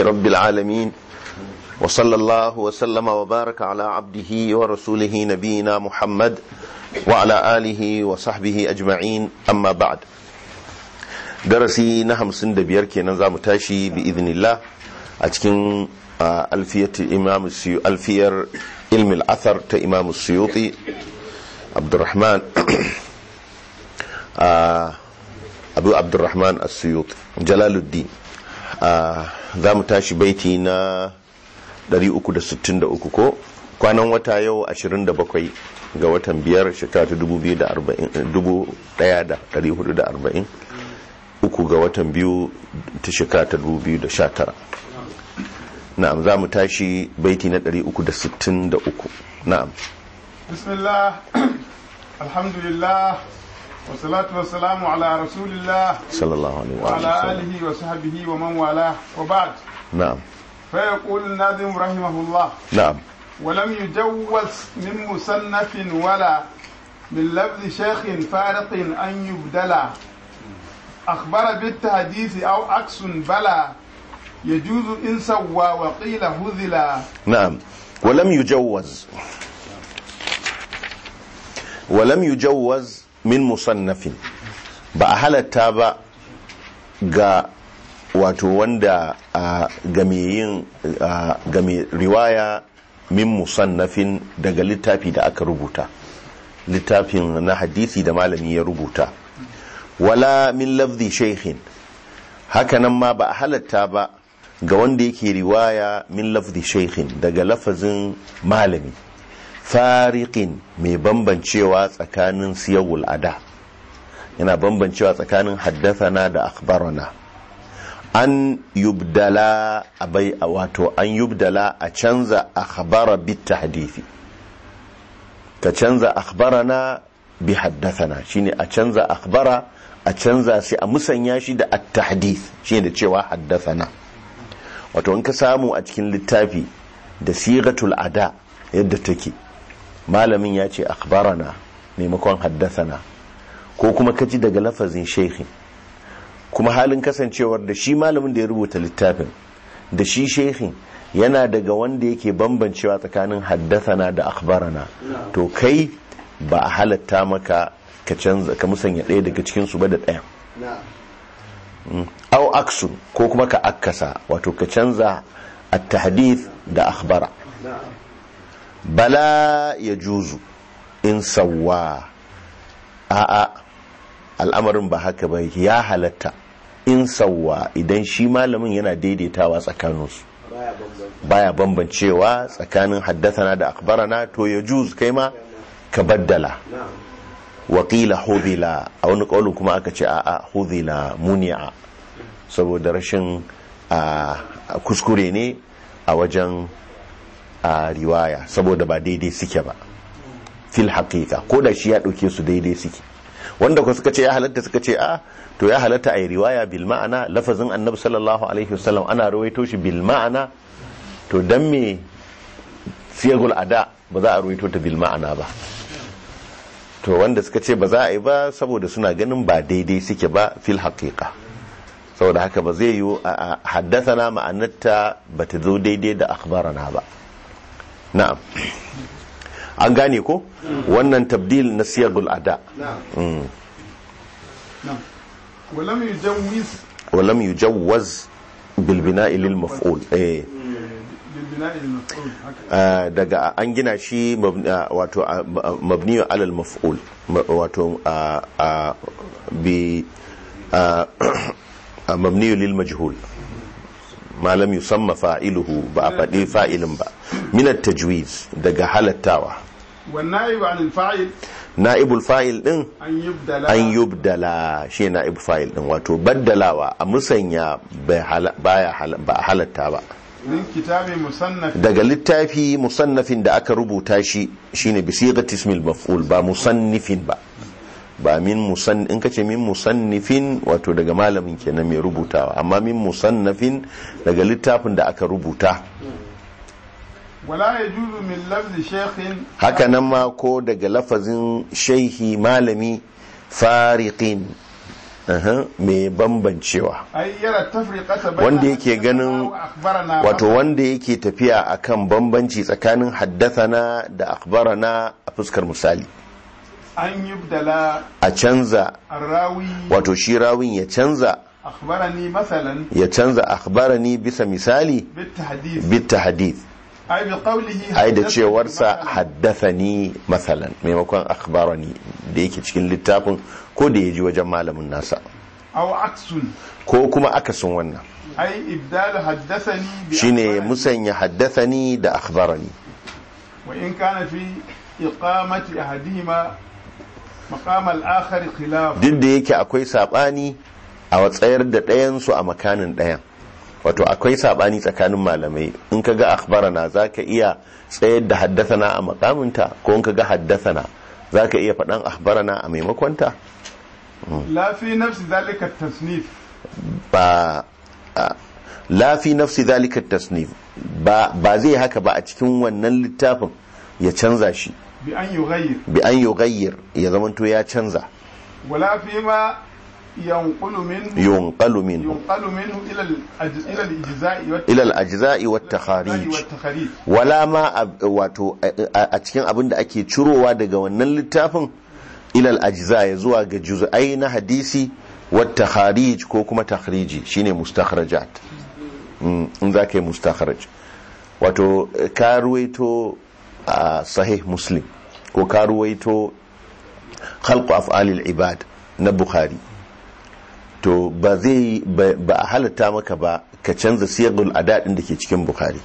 رب العالمين وصلى الله وسلم وبارك على عبده ورسوله نبينا محمد وعلى آله وصحبه أجمعين أما بعد درسي نهم سند بيركي نظام تاشي بإذن الله أتكن ألفية الإمام السيو ألفية علم الأثر تإمام السيوطي عبد الرحمن أبو عبد الرحمن السيوطي جلال الدين za mu tashi baiti na 363 ko kwanan wata yau 27 ga watan biyar shekara ta 1440 uku ga watan biyu ta shekara ta 2019 na'am za mu tashi baiti na 363 na'am bismillah alhamdulillah والصلاة والسلام على رسول الله صلى الله عليه وعلى وسلم آله وصحبه ومن والاه وبعد نعم فيقول الناظم رحمه الله نعم ولم يجوز من مصنف ولا من لفظ شيخ فارق أن يبدل أخبر بالتحديث أو عكس بلا يجوز إن سوى وقيل هذلا نعم ولم يجوز ولم يجوز min musannafin ba a halatta ba ga wato wanda game riwaya min musannafin daga littafi da aka rubuta littafin na hadisi da malami ya rubuta wala min lafzi shaikhin hakanan ma ba a halatta ba ga wanda yake riwaya min lafzi shaikhin daga lafazin malami fariƙin mai bambancewa tsakanin siyawul ada yana bambancewa tsakanin haddathana da akhbarana an yubdala abai wato an yubdala a canza akhbara bit tahdithi ka canza akhbarana bi haddathana shine a canza akhbara a canza sai a musanya shi da at-tahdith shine da cewa haddathana wato in ka samu a cikin littafi da sigatul ada yadda take malamin ya ce akhbarana maimakon haddasana ko kuma kaji daga lafazin sheikhin kuma halin kasancewar da shi malamin da ya rubuta littafin da shi sheikhin yana daga wanda yake bambancewa tsakanin haddasana da akhbarana to kai ba a halatta maka ka canza ka musanya ɗaya daga cikin su ba da ɗaya au aksu ko kuma ka akkasa wato ka canza at-tahdith da akhbara bala ya juzu in sauwa a'a al'amarin ba haka ba ya halatta in sauwa idan shi malamin yana daidaitawa tsakaninsu baya bambancewa tsakanin haddathana da akbarana to ya juz kai ma ka baddala wakila hudila a wani ƙaunin kuma aka ce a'a hudila muni'a saboda rashin kuskure ne a wajen a riwaya saboda ba daidai suke ba fil haƙiƙa ko da shi ya ɗauke su daidai suke wanda ku suka ce ya halatta suka ce a to ya halatta a yi riwaya bil ma'ana lafazin annabi sallallahu alaihi wasallam ana rawaito shi bil ma'ana to dan me siyagul ada ba za a rawaito ta bil ma'ana ba to wanda suka ce ba za a yi ba saboda suna ganin ba daidai suke ba fil haƙiƙa saboda haka ba zai yi haddasa na ma'anarta ba ta zo daidai da akhbarana ba na'am an gane ko wannan tabdil na siyagul ada ولم يجوز walam yujawwaz bil bina'i lil maf'ul eh بالبناء المفعول هكذا ah, daga an gina shi mab- ah, wato ah, mabniyu alal maf'ul Ma- wato ah, ah, bi ah, ah, mabniyu lil majhul ma lam yusamma fa'iluhu ba a faɗi fa'ilin ba min at-tajwiz daga halattawa والنائب عن الفاعل na'ibul fa'il din أن يبدل an yubdala shi na'ibul fa'il din wato baddalawa a musanya bai hala- baya hala- ba a halatta ba من كتاب مصنف daga littafi musannafin da aka rubuta shi shine bi sighati ismil maf'ul ba musannifin ba ba min musan in kace min musannifin wato daga malamin kenan mai rubutawa amma min musannafin daga littafin da aka rubuta ولا يجوز من لفظ شيخ haka nan ma ko daga lafazin shaihi malami fariqin aha, mai bambancewa أي يرى التفرقة بين wanda yake حدثنا ganin وأخبرنا wato wanda yake tafiya akan bambanci tsakanin haddathana da akhbarana a fuskar misali أن يبدل a canza الراوي wato shi rawin ya canza أخبرني مثلا ya canza akhbarani bisa misali بالتحديث bitta hadith أي بقوله ai da حدثني cewarsa مثلاً. haddathani masalan maimakon akhbarani da yake cikin littafin ko da ya ji wajen malamin nasa أو عكس ko kuma akasin wannan أي إبدال حدثني shine بأخبرني. musanya haddathani da akhbarani وإن كان في إقامة أحدهما مقام الآخر خلاف duk da yake akwai sabani a tsayar da ɗayansu a makanin ɗayan wato akwai sabani tsakanin malamai in ka ga akhbarana za ka iya tsayar da haddathana a makaminta ko in ka ga haddathana za ka iya faɗan akhbarana a maimakonta لا في نفس ذلك التصنيف ba a- la fi nafsi zalika tasnif ba ba zai haka ba a cikin wannan littafin ya canza shi بأن يغير bi an yughayyir ya zamanto ya canza ولا فيما ينقل منه yunqalu minhu ينقل منه إلى الأج... إلى الإجزاء والت- ila al-ajza'i wat takharij والتخاريج wala ma a- wato a a cikin abin da ake cirowa daga wannan littafin ila al-ajza ya zuwa ga juz'ai na hadisi wat takharij ko kuma takhriji shine mustakhrajat Mm, in za ka yi mustakhraj wato eh, ka ruwaito a sahih muslim ko ka ruwaito khalqu af'alil ibad na bukhari to ba zai ba ba a halatta maka ba ka canza siyagul adadin da ke cikin bukhari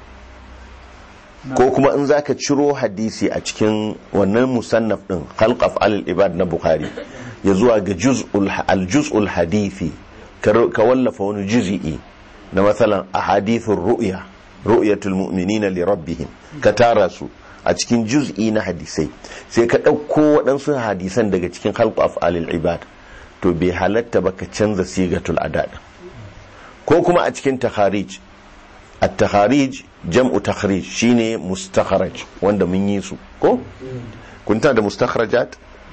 ko kuma in zaka ciro hadisi a cikin wannan musannaf din khalq af'alil ibad na bukhari ya zuwa ga juz'ul al-juz'ul hadithi ka ru- ka wallafa wani juz'i na matsalan ahadithur ru'ya ru'yatul mu'minina li rabbihim ka tara su a cikin juz'i na hadisai sai ka ɗauko waɗansu hadisan daga cikin khalq af'alil ibad to bai halatta ba ka canza sigatul adad ko kuma a cikin takharij at-takharij jam'u takhrij shine mustakhraj wanda mun yi su ko kun tana da mustakhrajat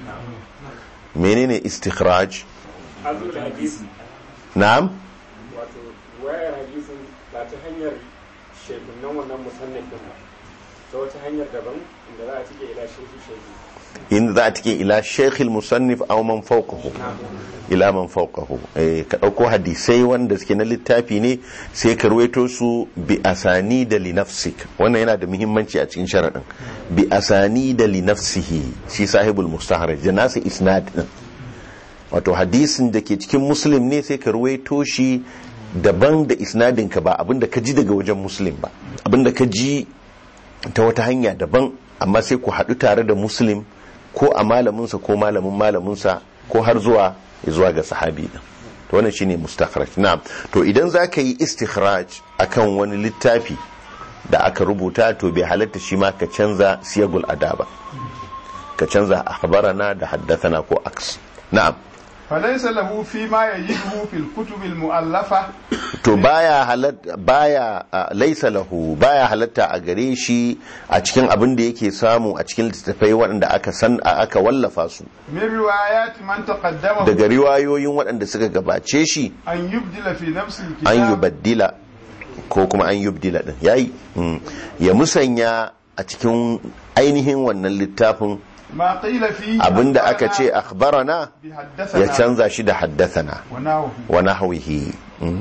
menene istikhraj azul hadisi na'am wato wayar hadisin ba ta hanyar shekunan wannan musannafin ba ta wata hanyar daban inda za a cike ila shehu shehu in za a tike ila shaykh al-musannif aw man fawqahu ila man fawqahu eh ka dauko hadisai wanda suke na littafi ne sai ka ruwaito su bi asani da li nafsik wannan yana da muhimmanci a cikin sharadin bi asani da li nafsihi shi sahibul mustahraj da nasu isnad din wato hadisin da ke cikin muslim ne sai ka ruwaito shi daban da isnadin ka ba abinda ka ji daga wajen muslim ba abinda ka ji ta wata hanya daban amma sai ku haɗu tare da muslim ko a malaminsa ko malamin malaminsa ko har zuwa zuwa ga sahabi din to wannan shine mustakhraj na'am to idan za ka yi istikhraj akan wani littafi da aka rubuta to bai halatta shi ma ka canza siyagul adaba ka canza akhbarana da haddathana ko aks na'am فليس له فيما يجده في الكتب المؤلفة to baya halatta baya a, laisa lahu baya halatta a gare shi a cikin abin da yake samu a cikin littattafai waɗanda aka san a- aka wallafa su من روايات من تقدمه daga riwayoyin waɗanda suka gabace shi أن يبدل في نفس an الكتاب yubaddila ko kuma an yubdila din yayi mm. ya musanya a cikin ainihin wannan littafin ما قيل فيه abinda aka ce أخبرنا akhbarana بحدثنا ya canza shi da haddathana ونحوه wa nahwihi mm.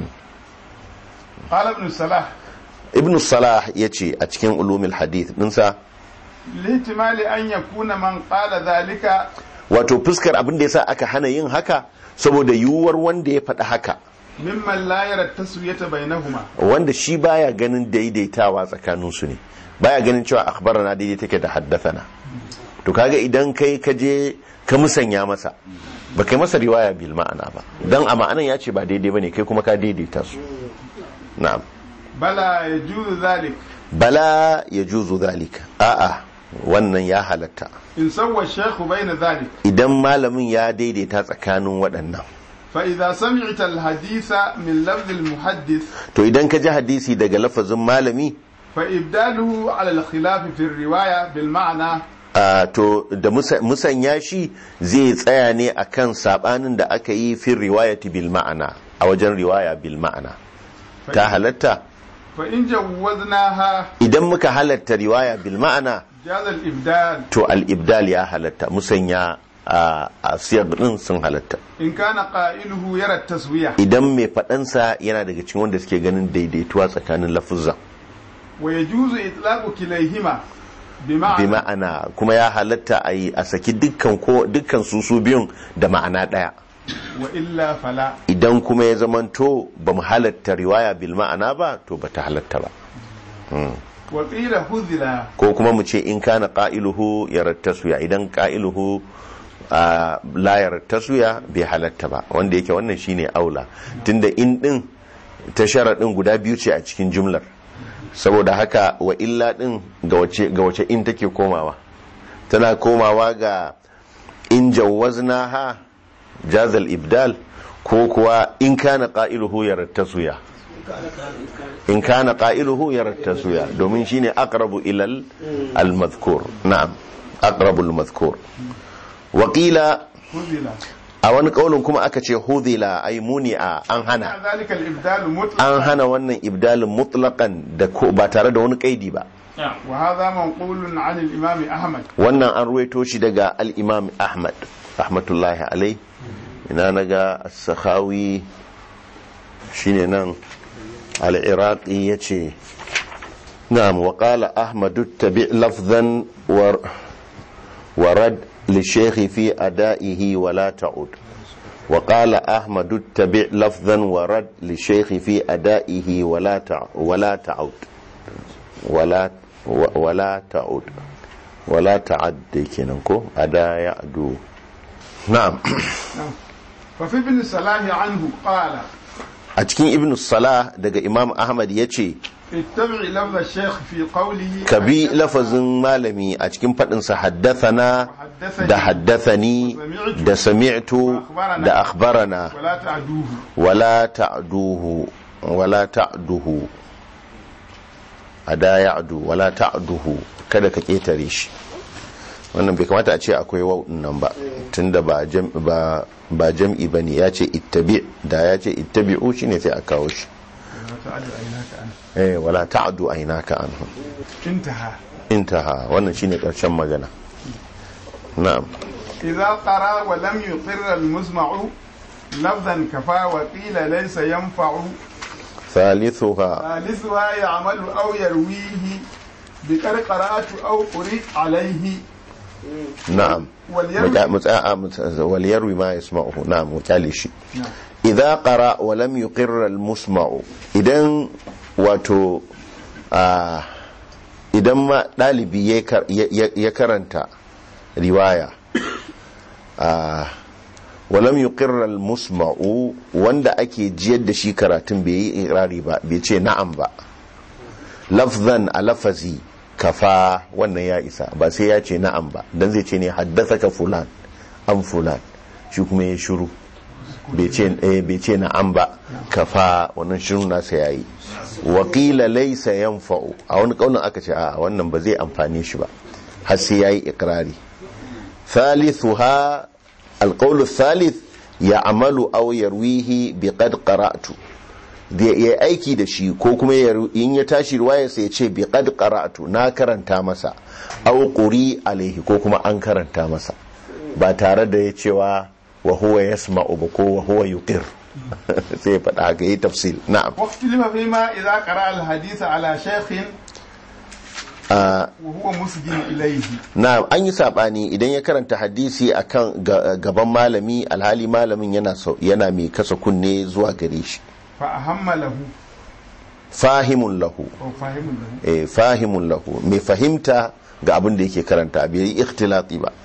قال ابن الصلاح ibn salah yace a cikin ulumul hadith dinsa لاحتمال أن يكون من قال ذلك wato fuskar abin da yasa aka hana yin haka saboda yiwuwar wanda ya faɗi haka ممن لا يرى التسوية بينهما wanda shi baya ganin daidaitawa tsakanin su ne baya ganin cewa akhbarana daidai take da haddathana to kaga idan kai ka je ka musanya masa ba kai masa riwaya bil ma'ana ba dan a ma'anan ya ce ba daidai bane kai kuma ka daidaita su na'am بلى يجوز ذلك bala yajuzu zalika a'a wannan ya halatta إن سوى الشيخ بين ذلك idan malamin ya daidaita tsakanin waɗannan فإذا سمعت الحديث من لفظ المحدث to idan ka ji hadisi daga lafazin malami فإبداله على الخلاف في الرواية بالمعنى Ah, to da musa- musanya shi zai tsaya ne akan sabanin da aka yi fin riwayati bil ma'ana a wajen riwaya bil ma'ana ta halatta فإن جوزناها idan muka halatta riwaya bil ma'ana جاز الإبدال to al-ibdal ya halatta musanya a a siyar din sun halatta إن كان قائله يرى التسوية idan mai faɗansa yana daga cikin wanda suke ganin daidaituwa tsakanin lafuzan ويجوز إطلاق كليهما بمعنى bi ma'ana kuma ya halatta a yi a saki dukkan ko dukkan su su biyun da ma'ana ɗaya وإلا فلا idan kuma ya zamanto ba mu halatta riwaya bil ma'ana ba to ba ta halatta ba وقيل هذلا ko kuma mu ce in kana qa'iluhu yarattasuya idan qa'iluhu a la yarattasuya bai halatta ba wanda yake wannan shine aula tunda in din ta sharadin guda biyu ce a cikin jumlar saboda haka wa illa din ga wace ga wace in take komawa tana komawa ga in jawwaznaha jazal ibdal ko kuwa in kana qa'iluhu yarattasuya in kana qailuhu yarattasuya domin shine aqrabu ilal al-madhkur na'am aqrabu al-madhkur wa qila هذلا a wani kaulin kuma aka ce hudhila ay muni'a an hana مع ذلك الإبدال an مطلقا hana wannan ibdalin mutlaqan da ko ba tare da wani kaidi ba وهذا منقول عن الإمام أحمد wannan an ruwaito shi daga al-imam ahmad rahmatullahi alai ina naga as-sakhawi shine nan al-iraqi yace na'am wa qala ahmad tabi lafzan wa ورد للشيخ في أدائه ولا تعود وقال أحمد اتبع لفظا ورد للشيخ في أدائه ولا تع- ولا تعود ولا و- ولا تعود ولا تعد كنكو أدا يعدو نعم ففي ابن الصلاح عنه قال أتكين ابن الصلاة دقى إمام أحمد يتشي اتبع لفظ الشيخ في قوله كبي لفظ مالمي أتكين فتنسى حدثنا da haddathani da sami'tu da akhbarana ولا تعدوه wala ta'duhu wala ta'duhu ada ya'du wala ta'duhu kada ka ketare shi wannan bai kamata a ce akwai wawun nan ba tunda ba jam ba ba jam'i bane ya ce ittabi da ya ce ittabi'u shine sai a kawo shi ولا تعد عيناك عنه eh wala ta'du aynaka anhu انتهى intaha wannan shine karshen magana na'am إذا قرأ ولم يقر المسمع لفظا كفى وقيل ليس ينفع thalithuha ثالثها يعمل أو يرويه بقد قرأت أو قرئ عليه na'am واليروي متاع وليروي ما يسمعه نعم وكالي شيء نعم. إذا قرأ ولم يقر المسمع إذن واتو آه idan ma ɗalibi ya kar- ya- ya ya karanta riwaya a walam yuqirra al-musma'u wanda ake jiyar da shi karatun bai yi irari ba bai ce na'am ba lafzan a lafazi kafa wannan ya isa ba sai ya ce na'am ba dan zai ce ne ka fulan an fulan shi kuma ya shiru bai ce eh, bai ce na'am ba kafa wannan shiru nasa yayi wakila laysa yanfa'u a wani kaunin aka ce a wannan ba zai amfane shi ba har sai yayi ikrari thalithuha القول الثالث يعمل أو يرويه بقد قرأت da ya aiki da shi ko kuma ya- in ya tashi ruwaya sai ya ce bi qad qara'tu na karanta masa aw quri alaihi ko kuma an karanta masa ba tare da ya cewa wa huwa yasma'u ba ko wa huwa yuqir sai ya faɗa haka yi tafsil na'am واختلف فيما إذا قرأ الحديث على شيخ Ah, وهو مسجن إليه na'am an yi sabani idan ya karanta hadisi akan ga- gaban malami alhali malamin yana sau- yana mai kasa kunne zuwa gare shi فأهم له fahimun lahu أو فاهم له eh, fahimun lahu mai fahimta ga abin da yake karanta bai yi ikhtilati ba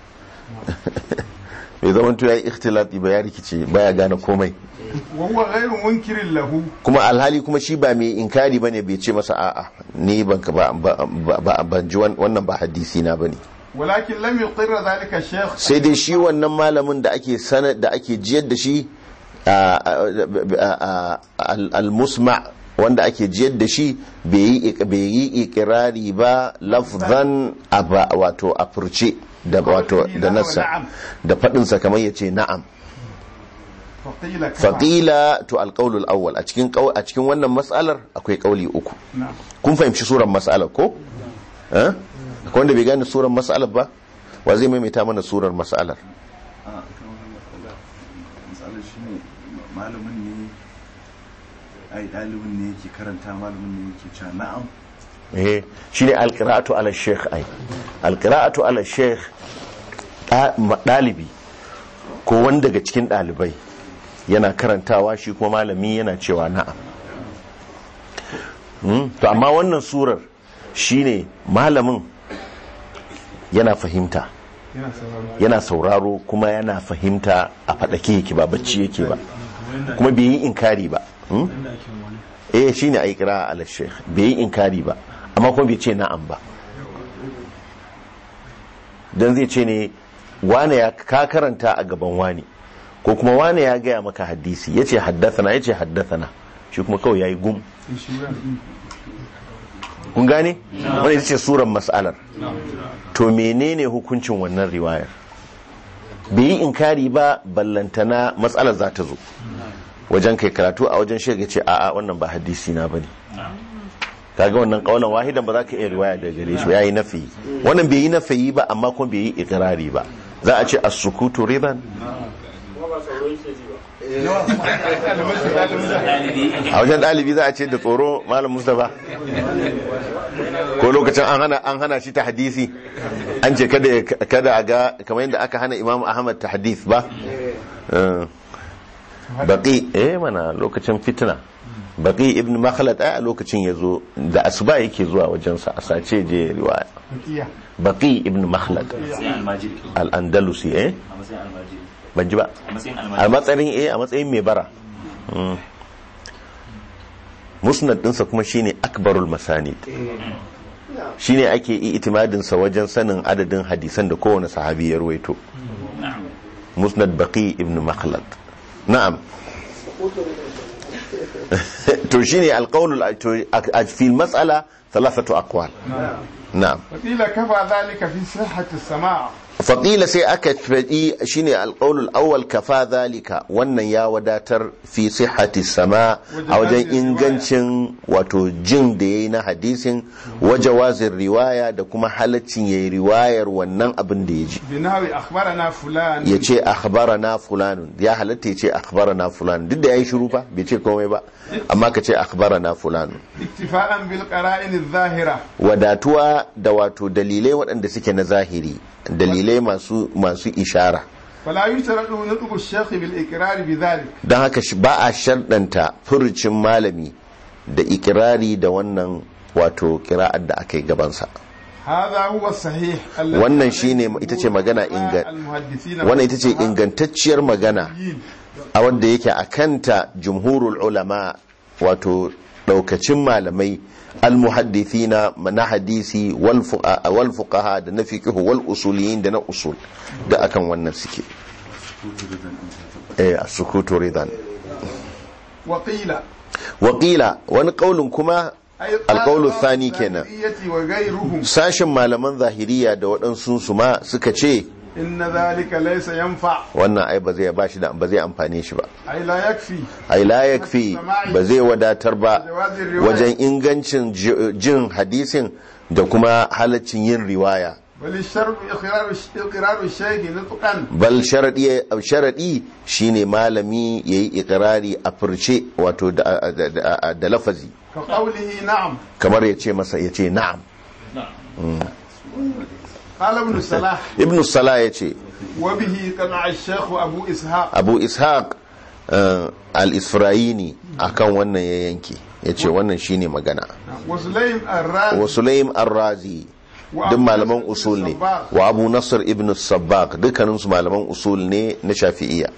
bai zama ya yi ikhtilati ba ya rikice baya gane komai وهو غير منكر له kuma alhali kuma shi ba mai inkari bane bai ce masa a'a ni ban ka ba ba- ba- ban ji wan- wannan ba hadisi na bane ولكن لم يقر ذلك الشيخ sai dai shi wannan malamin da ake sanar da ake jiyar da shi a- a- a- a- al- al-musma wanda ake jiyar da shi bai yi ikirari ba lafzan a ba- wato a furce da wato da nasa da faɗinsa kamar ya ce na'am فقيل كفى faƙila to alƙaulul awwal a cikin ƙau- a cikin wannan matsalar akwai ƙauli uku نعم kun fahimci suran matsalar ko eh akwai wanda bai gane suran matsalar ba wa zai maimaita mana surar matsalar a kan wani matsala matsalar shi ne malamin ne ai ɗalibin ne yake karanta malamin ne yake cewa na'am eh shine alqira'atu ala sheikh ai alqira'atu ala sheikh dalibi ko wanda daga cikin dalibai yana karantawa shi kuma malami yana cewa na'am Hmm, to amma wannan surar shine malamin yana fahimta yana sauraro yana sauraro kuma yana fahimta a faɗake yake ba bacci yake ba kuma bai yi inkari ba Hmm? eh shine ayi kira ala sheikh bai yi inkari ba amma kuma bai ce na'am ba dan zai ce ne wane ya ka karanta a gaban wani ko kuma wane ya gaya maka hadisi yace haddathana yace haddathana shi kuma kawai yayi gum in shi wurin kun gane wanda ita ce surar mas'alar to menene hukuncin wannan riwayar bai yi inkari ba ballantana matsalar za ta zo wajen kai karatu a wajen shega ce a'a wannan ba hadisi na bane kaga wannan kaulan wahidan ba za ka iya riwaya daga gare shi yayi nafi wannan bai yi nafi ba amma kuma bai yi ikrari ba za a ce as-sukutu ridan kuma ba tsoro yake ji ba a wajen ɗalibi za a ce da tsoro malam mustapha ko lokacin an hana an hana shi ta hadisi an ce kada ya- kada a ga kamar yadda aka hana imam ahmad ta hadith ba Eh, baqi eh mana lokacin fitna baqi ibn makhlad ai a lokacin ya zo da asuba yake zuwa wajensa a sace je riwaya fakiya baqi ibn makhlad matsayin almajiri al-andalusi eh a matsayin almajiri ban ji ba a matsayin a almajiri matsayin eh a matsayin mai bara Mm. musnad dinsa kuma shine akbarul masanid shine ake yi itimadin sa wajen sanin adadin hadisan da kowane sahabi ya ruwaito musnad baqi ibn makhlad na'am to shine alqawl fi mas'ala thalathatu aqwal na'am فقيل كفى ذلك في صحة السماع faƙila sai aka faɗi shine alƙaunul awwal kafa zalika wannan ya wadatar fi sihhati sama a wajen ingancin wato jin da yayi na hadisin waje wazin riwaya da kuma halaccin yayi riwayar wannan abin da ya ji بنحو أخبرنا فلان ya ce akhbarana fulanun ya halatta ya ce akhbarana fulanun duk da yayi shiru fa bai ce komai ba amma ka ce akhbarana fulanun اكتفاء بالقرائن الظاهرة wadatuwa da wato dalilai waɗanda suke na zahiri dalilai masu masu ishara فلا يشترط نطق الشيخ بالإقرار بذلك don haka shi ba a sharɗanta furucin malami da ikirari da wannan wato kira'ar da aka yi gabansa هذا هو الصحيح الذي wannan shine ita ce magana inga المحدثين wannan ita ce والفقهاء ingantacciyar magana a wanda yake a kanta jumhurul ulama wato daukacin malamai almuhaddithina na hadisi wal fuqa- wal fuqaha da na fiqh wal usuliyin da na usul da akan wannan suke eh as-sukutu ridan وقيل Wakila wani kaulin kuma أي القول قال الثاني بعض كنا. الظاهرية وغيرهم sashen malaman zahiriya da waɗansu su ma suka ce إن ذلك ليس ينفع wannan ai ba zai ba shi da ba zai amfane shi ba أي لا يكفي ai la yakfi ba zai wadatar ba wajen ingancin ji- jin hadisin da kuma halaccin yin riwaya بل الشرط إقرار إقرار الشيخ نطقا bal sharadi sharadi shine malami yayi ikrari a furce wato da, da, da, da lafazi كقوله نعم kamar ya ce masa ya ce na'am قال ابن الصلاح ibnu salah ya ce وبه قنع الشيخ أبو إسحاق abu ishaq uh, al-isra'ini akan wannan ya yanke ya ce wannan shine magana وسليم الرازي wa sulaim ar-razi duk malaman usul ne wa abu nasr ibn sabbaq dukkaninsu malaman usul ne na shafi'iyya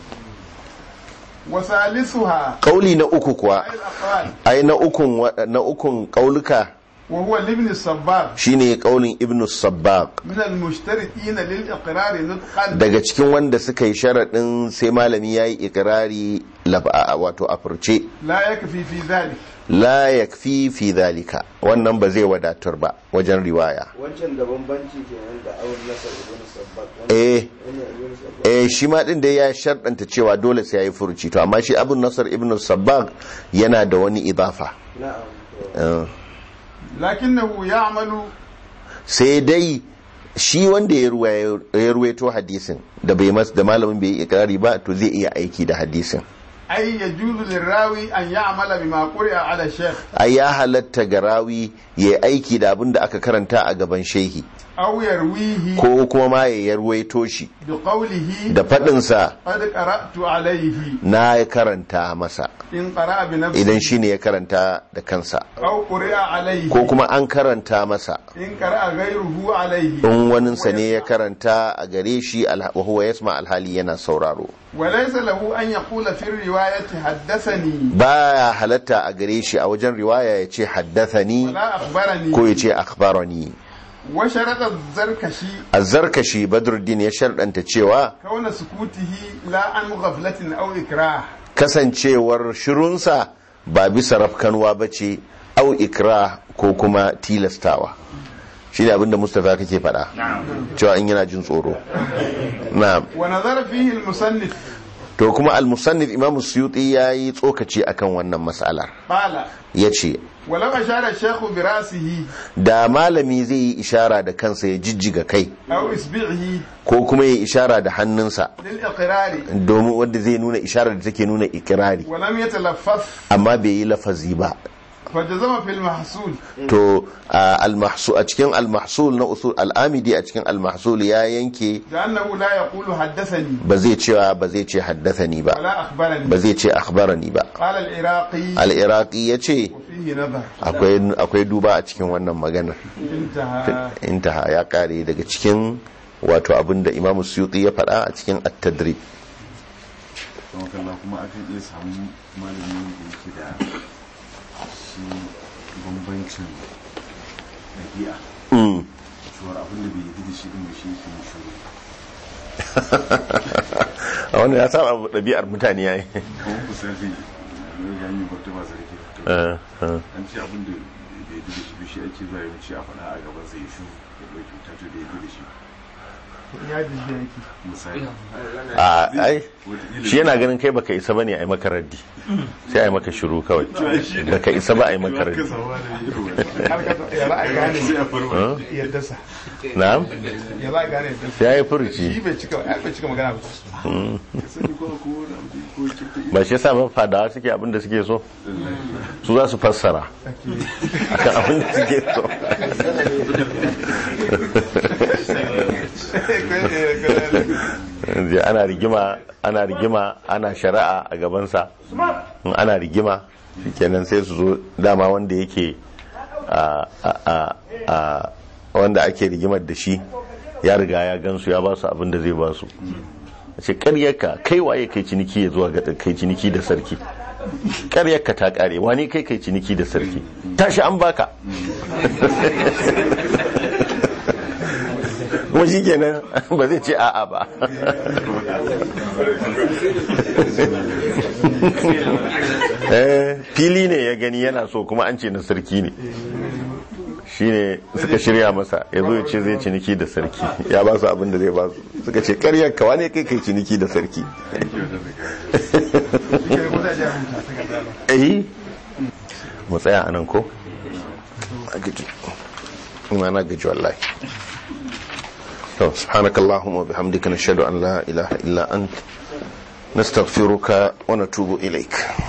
وثالثها kauli na uku kuwa أي الأقوال ai na ukun wa- na ukun kauluka وهو لابن الصبار shine kaulin ibn sabbaq من المشترطين للإقرار نطقا daga cikin wanda suka yi sharaɗin sai malami ya yi ikirari lab- a- wato a furce لا يكفي في ذلك la yakfi fi dhalika wannan ba zai wadatar ba wajen riwaya wancan da bambanci kenan da awon nasar ibn sabbak eh wannan ibn sabbak eh shi ma din da ya sharɗanta cewa dole sai yayi furuci to amma shi abun nasar ibn sabbag yana da wani idafa na'am to Eh, lakinnahu ya'malu sai dai shi wanda ya ruwaya- ya ruwaito hadisin da bai mas da malamin bai yi ikrari ba to zai iya aiki da hadisin ay yajuzu lirawi an ya'mala bima quri'a ala shaykh ai ya halatta ga rawi ya yi aiki da abin da aka karanta a gaban shehi aw yarwihi ko kuma ma ya ruwaito shi bi qawlihi da faɗinsa qad qara'tu alayhi na ya karanta masa in qara'a bi nafsihi idan shi ne ya karanta da kansa aw quri'a alayhi ko kuma an karanta masa in qara'a ghayruhu alayhi in waninsa ne ya karanta a gare shi alha- wa huwa yasma alhali yana sauraro wa laysa lahu an yaqula fi riwayati haddathani baya halatta a gare shi a wajen riwaya ya ce haddathani wala akhbarani ko ya ce akhbarani wa sharata zarkashi azzarkashi badruddin ya sharɗanta cewa kauna sukutihi la an ghaflatin aw ikrah kasancewar shirunsa ba bisa rafkanwa ba ce au ikra ko kuma tilastawa shi ne abinda mustapha kake faɗa cewa in yana jin tsoro na wa nazara fihi al-musannif to kuma al-musannif imam suyuti ya yi tsokaci akan wannan mas'alar qala ya ce ولو أشار الشيخ برأسه da malami zai yi ishara da kansa ya jijjiga kai أو إصبعه ko kuma ya ishara da hannunsa للإقرار domin wanda zai nuna isharar da take nuna ikirari ولم يتلفظ amma bai yi lafazi ba فجزم في المحصول to a al-mahsul a cikin al-mahsul na usul al-amidi a cikin al-mahsul ya yanke لأنه لا يقول حدثني ba zai cewa ba zai ce haddathani ba ولا أخبرني ba zai ce akhbarani ba قال العراقي al-iraqi yace وفيه نظر akwai akwai duba a cikin wannan maganar انتهى intaha ya kare daga cikin wato abinda imam suyuti ya faɗa a cikin at-tadrib don kalla kuma akan iya samu malamin da yake da shi bambancin ɗabi'a Mm. cewar abin da bai yi da shi din da shi yake yin shiru a wannan ya saba ɗabi'ar mutane yayi kuma ku sarfi ya yi bata ba sarki Eh, eh. an ce abin da bai yi da shi ba shi ake zuwa yawanci a faɗa a gaban sai shu ya ɗauki wuta to da ya yi da shi ya jijjiya yake misali a ai Wataƙila- shi yana ganin kai baka isa bane a yi maka raddi sai a yi maka shiru kawai baka isa ba a yi maka raddi Ka samu malami irin wannan. har ka ya za a gane sai a farma ya dasa na'am ya za a gane ya dasa sai ya yi shi furuci bai cika ai bai cika magana ba ka sani ko ko wani abu ko kirta ba shi yasa ba fadawa suke abin da suke so su za su fassara akan abin da suke so Yanzu ana rigima ana rigima ana shari'a a gabansa in ana rigima kenan sai su zo dama wanda yake a a a wanda ake rigimar da shi ya riga ya gansu ya ba su abin da zai ba su ce karyarka kai waye kai ciniki ya zuwa ga kai ciniki da sarki karyarka ta kare wani kai kai ciniki da sarki tashi an baka kuma shi kenan ba zai ce a'a ba Eh, fili ne ya gani yana so kuma an ce na sarki ne shi ne suka shirya masa ya zo ya ce zai ciniki da sarki ya ba su abin da zai ba su suka ce karyar kawa ne kai kai ciniki da sarki eh mu tsaya a nan ko a gaji ina na gaji wallahi to subhanakallahumma wa bihamdika nashhadu an la ilaha illa ant nastaghfiruka wa natubu ilaik